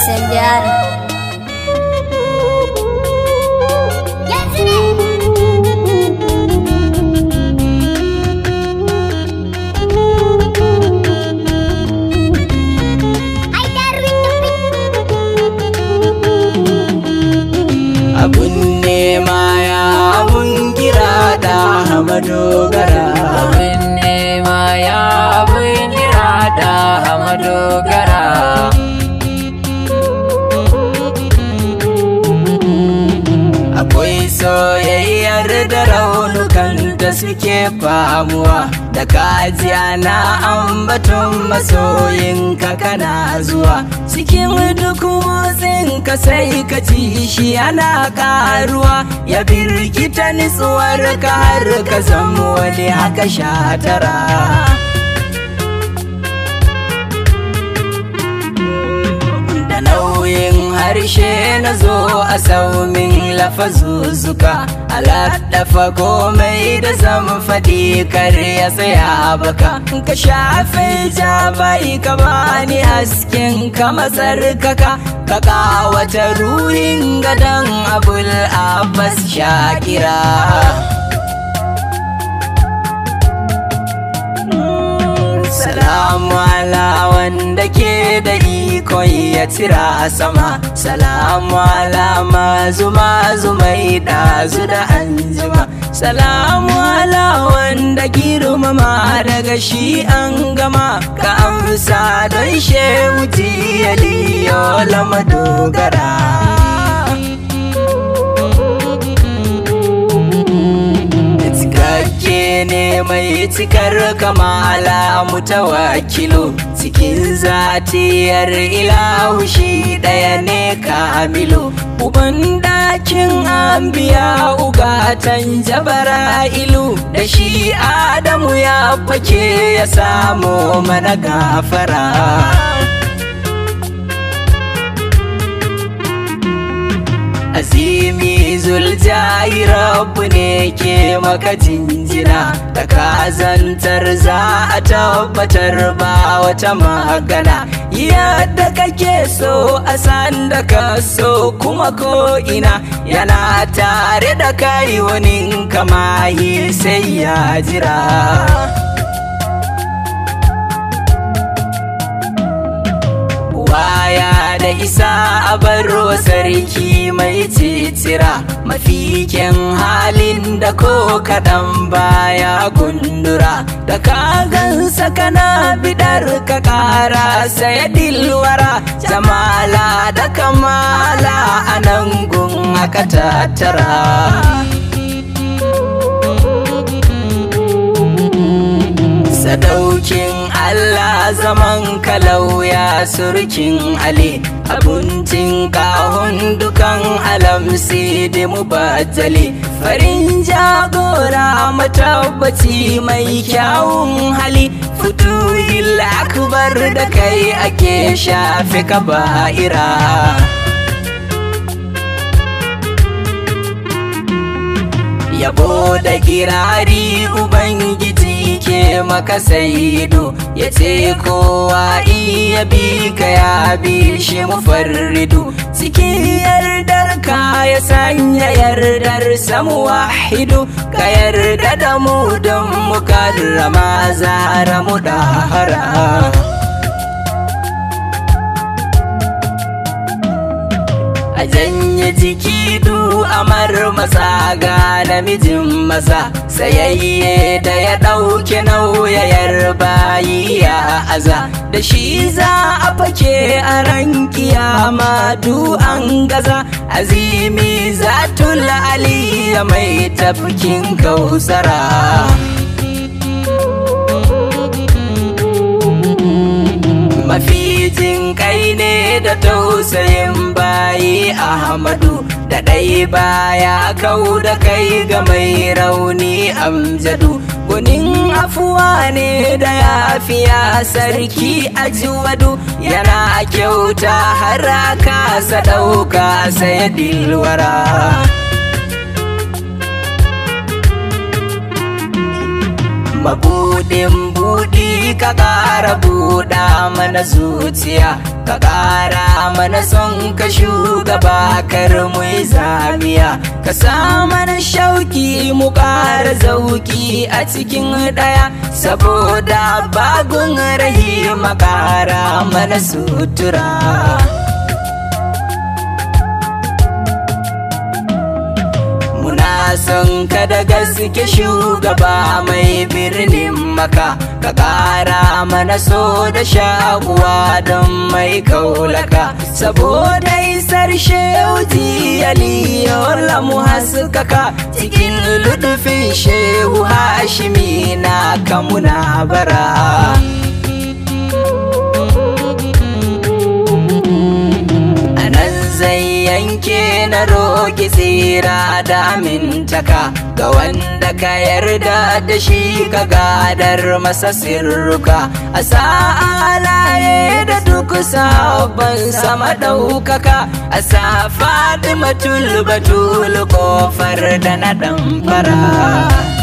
incendiar. abun nema ya abun kira da madogara abin nema ya abin kira da madogara akwai soyayyar da raunukan da suke famuwa da kajiya na ambaton masoyin ka kana zuwa cikin duk motsin ka sai ka ci shi ana karuwa ya birkita nitsuwar ka har ka zama wani haka shatara da nauyin harshe na zo a saumin lafazuzuka alaɗafa komai da zan faɗi kar ya tsaya baka ka shafe ja bai ka bani hasken ka matsarkaka ka kawata ruhin gadon abul abbas shakira Salamu ala wanda ke da iko ya tira sama Salamu ala mazu mazu mai ɗazu da anjima Salamu ala wanda girmama daga shi an gama Ka amsa don shehu tiyaliyo lamadogara cikakke ne mai cikar kamala mutawakilu cikin zatiyar ilahu shi ɗaya ne kamilu uban dakin ambiya ugatan jabara'ilu da shi adamu ya fake ya samu mana gafara azimi zuljahi rabu ne ke maka jinjina da kazantar za a tabbatar ba wata magana yadda kake so a san da ka so kuma ko ina yana tare da kai wani kamahi sai ya jira baya da isa a baro sarki mai titira mafikin halin da ko kaɗan baya gundura da ka gansa kana bidar ka ƙara saya dilwara jamala da kamala a nan gun aka tattara sadaukin Allah zaman kalauya surkin Ali abincin kahun dukan alam da mubattali farin jagora matabbaci mai kyawun hali futuhil akbar da kai ake shafe kaba'ira yabo da kirari ubangiji ke maka saido ya ce kowa iya bi ka ya bi shi mufarridu cikin yardar ka ya sanya yardar samu wahidu ka yarda da mu don mu karrama zara mu dahara a janye jiki du amar masa ga namijin masa sayayye da ya ɗauke nauyayar bayi ya aza da shi za a fake a ran kiyama du an gaza azimi zatul aliya mai tafkin kausara mafitin kai ne da tausayin bayi ahmadu da ɗai baya kau da kai ga mai rauni amjadu gunin afuwa ne da yafiya sarki ajiwadu yana kyauta har aka sa ɗauka sai dilwara Mabudin budi ka ƙara buɗa mana zuciya ka ƙara mana son ka shugaba kar mu yi zamiya ka sa mana shauki mu ƙara zauki a cikin ɗaya saboda bagun rahima ƙara mana sutura Muna son ka da gaske shugaba mai birnin maka ka ƙara mana so da shaguwa don mai kaulaka saboda isar shehu aliyu mu haskaka cikin ludufin shehu hashimi na kamuna bara zai yanke na roƙi tsira da amintaka ga wanda ka yarda da shi ka gadar masa sirruka a sa'alaye da duk sabon sama ɗaukaka a sa fadimatul batul kofar da na ɗan fara